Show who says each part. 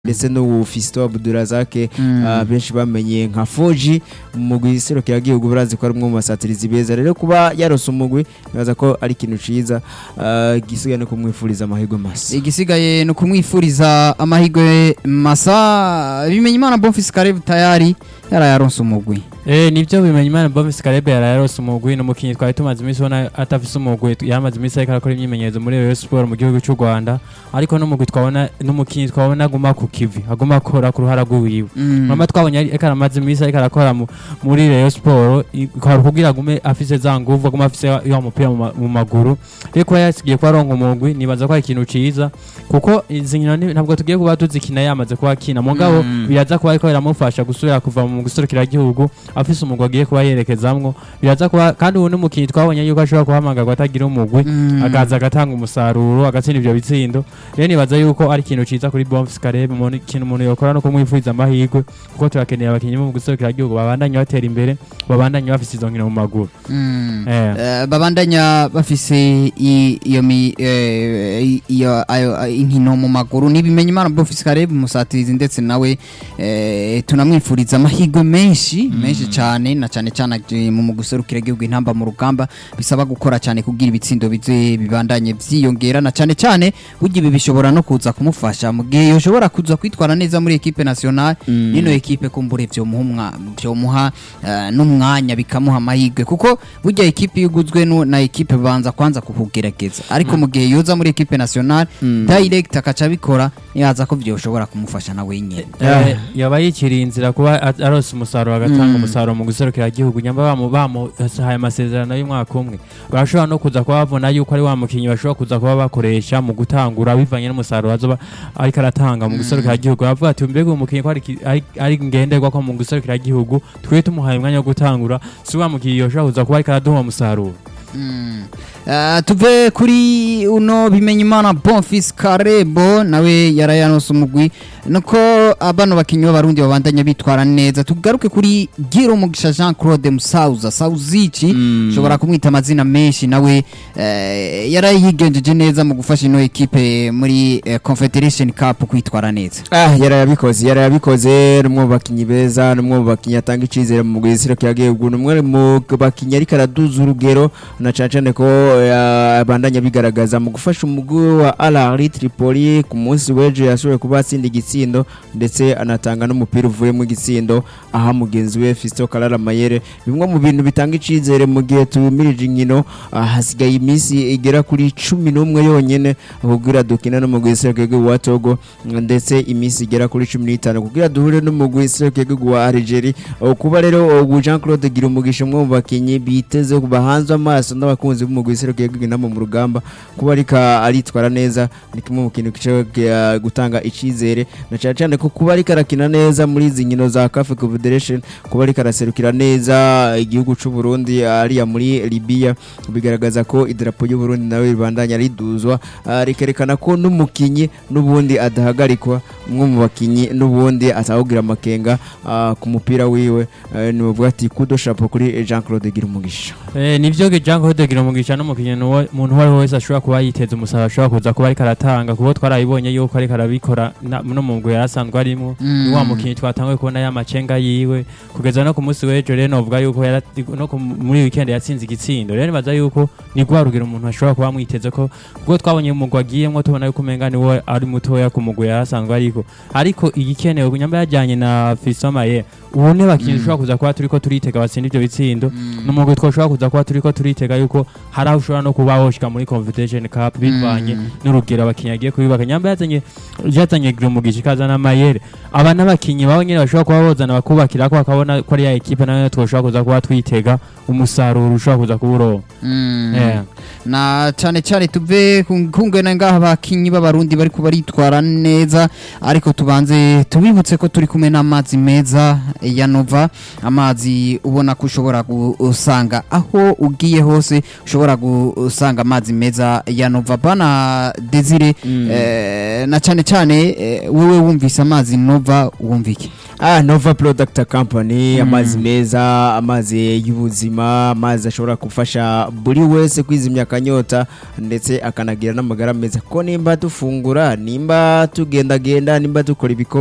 Speaker 1: ndetse n'ubu Fiston Abdurazake
Speaker 2: Mm.
Speaker 1: ah, benshi bamenye nka Foji mu mugwi serukiragihugu barazi ko ari umwe mu basatirizi beza rero kuba yarose umugwi nibaza ko ari ikintu ciza ah, gisigaye no kumwifuriza amahirwe masa
Speaker 2: igisigaye ni ukumwifuriza amahirwe masa bimenya imana bonfisi karebu tayari yarayaronse umugwi
Speaker 3: Eh nivyo bimenya imana Bovis Karebe yararose umugwi n'umukinyi twari tumaze iminsi ubona atafise umugwi yamaze iminsi ariko arakora imyimenyerezo muri Rayon Sport mu gihugu cy'u Rwanda ariko n'umugwi twabona n'umukinyi twabona aguma ku kivi aguma akora ku ruhara rw'iwiwe mama twabonye ari- ariko aramaze iminsi ariko arakora mu- muri Rayon Sport i- kwari kugira agume afise za nguvu agume afise ya mupira mu ma- mu maguru rero kuba yasigiye ko aronka umugwi nibaza ko ari ikintu ciza kuko izi nkino ni- ntabwo tugiye kuba tuzikina yamaze kuba akina mugabo
Speaker 2: Mm.
Speaker 3: biraza kuba ariko biramufasha gusubira kuva mu gihugu afise umugwi agiye kuba yerekezamwo biraza kuba kandi ubu n'umukinyi twabonye yuko ashobora guhamagarwa atagira umugwi akaza agatanga umusaruro agatsinda ivyo bitsindo rero nibaza yuko ari ikintu ciza kuri Bonfils Karebe umuntu ikintu umuntu yokora no kumwifuriza amahirwe kuko turakeneye abakinyi bo mu gihugu babandanye batera imbere babandanye bafise izo nkino mu maguru eh
Speaker 2: Eh, babandanya bafise i- iyo mi- eh, i- iyo ayo- ayo- inkino mu maguru nibimenya imana bonfisi karebu umusatirizi ndetse nawe eh, tunamwifuriza amahirwe menshi menshi cyane na cyane cyane aje mu guserukira igihugu intamba mu rugamba bisaba gukora cyane kugira ibitsindo bize bibandanye vyiyongera na cyane cyane burya ibi bishobora no kuza kumufasha mu gihe yoshobora kuza kwitwara neza muri ekipe nationale ino ekipe kumbure vyomuha umwa- vyomuha eh, n'umwanya bikamuha amahirwe kuko burya ekipe iyo uguzwe nu- na ekipe banza kwanza kukugerageza ariko mu gihe yoza muri ekipe nationale direct akaca abikora yaza ko vyoshobora kumufasha na wenyine
Speaker 3: Eh, yaba yikiriye inzira kuba a- arose umusaruro agatanga
Speaker 2: Mm.
Speaker 3: umusaruro mu guserukira igihugu nyamba bamu bamuhaye amasezerano y'umwaka umwe barashobora no kuza kuba babona yuko ari wa mukinyi bashobora kuza kuba bakoresha mu gutangura bivanye n'umusaruro azoba ariko aratanga mu guserukira igihugu bavuga ati mbega uyu mukinyi ko ari ki- ari- ari ngenderwa ko mu guserukira igihugu twe tumuhaye umwanya wo gutangura si wa mukinyi yoshobora kuza kuba ariko araduha umusaruro
Speaker 2: Mm. Eh, tuve kuri uno bimenya imana bonfis karebo nawe yarayanose umugwi nuko abano bakinyi b'abarundi babandanya bitwara neza tugaruke kuri gira umugisha jean claude musauza sauzici ushobora kumwita amazina menshi nawe eh, yarayigenjeje neza mu gufasha ino ekipe muri eh, confederation cup kwitwara neza
Speaker 1: Ah, yarayabikoze yarayabikoze n'umwe mu bakinyi beza n'umwe mu bakinyi atanga icizere mu mugwi serukiragihugu n'umwe mu bakinyi ariko araduza urugero na cane cane ko eh, abandanya bigaragaza mu gufasha umugwi wa Al Ahly Tripoli ku munsi w'ejo yashoboye kuba atsinda igitsindo ndetse anatanga n'umupira uvuye mu gitsindo aha mugenzi we Fiston Kalala Mayere bimwe mu bintu bitanga icizere mu gihe tumirije inkino ah, hasigaye iminsi igera kuri cumi n'umwe yonyene kugira dukina n'umugwi serukiragihugu wa Togo ndetse iminsi igera kuri cumi n'itanu kugira duhure n'umugwi serukiragihugu wa Algeria Uh, kuba rero ubu Jean Claude gira umugisha umwe mu bakinyi biteze bahanzwe amaso n'abakunzi b'umugwi serukiragihugu inama mu rugamba kuba ariko aritwara neza ni kimwe mu kintu gishobora gutanga icizere na cyane cyane ko kuba ariko arakina neza muri izi nkino za CAF Confederation kuba ariko araserukira neza igihugu cy'u Burundi ariya muri Libya bigaragaza ko idarapo y'u Burundi nawe ribandanya riduzwa ah, rikerekana ko n'umukinyi n'ubundi adahagarikwa umwe mu bakinyi n'ubundi atawugira amakenga ah, ku mupira wiwe eh, ni bavuga ati kudo chapeau kuri Jean Claude Girumugisha
Speaker 3: Eh, nivyo Jean Claude Girumugisha n'umukinyi nuwo muntu uwo ari we wese ashobora kuba yiteza umusaruro ashobora kuza kuba ariko aratanga kuko twarabibonye yuko ariko arabikora na- no mu mugwi yarasanzwe arimo ni wa mukinyi twatanguye kubona ya macenga yiwe kugeza no ku munsi w'ejo rero novuga yuko yara- no ku- muri weekend yatsinze igitsindo rero nibaza yuko ni rwa rugero umuntu ashobora kuba amwiteze ko kuko twabonye umugwi agiyemwo tubona yuko umenga ni we ari mutoya ku mugwi yarasanzwe ariko ariko igikenewe nyamba yajyanye na Fiston Maye ubu ni bakinyi dushobora kuza kuba turiko turitega batsinda ivyo bitsindo n'umugwi twoshobora kuza kuba turiko turitega yuko hari aho ushobora no kuba woshika muri Confederation Cup bivanye n'urugero abakinyi agiye kubibaka nyamba yazanye yazanye Girumugisha ikazana Mayere aba n'abakinyi babo nyene bashobora kuba bozana bakubakira ko bakabona ko ari ya ekipe nayo twoshobora kuza kuba twitega umusaruro ushobora kuza kuba uronka
Speaker 2: Mm.
Speaker 3: Eh.
Speaker 2: na cyane cyane tuve ku- kungana ngaha abakinyi b'abarundi bari baritwara neza ariko tubanze tubibutse ko turi kumwe n'amazi meza ya nova amazi ubona ko ushobora gusanga aho ugiye hose ushobora gu u- usanga amazi meza ya nova bana desire eh, na cyane cyane eh, wowe wumvise amazi nova wumva iki
Speaker 1: Ah, Nova Product Company amazi meza amazi y'ubuzima amazi ashobora gufasha buri wese kwizimya akanyota ndetse akanagira n'amagara meza ko nimba dufungura nimba tugendagenda nimba dukora ibikorwa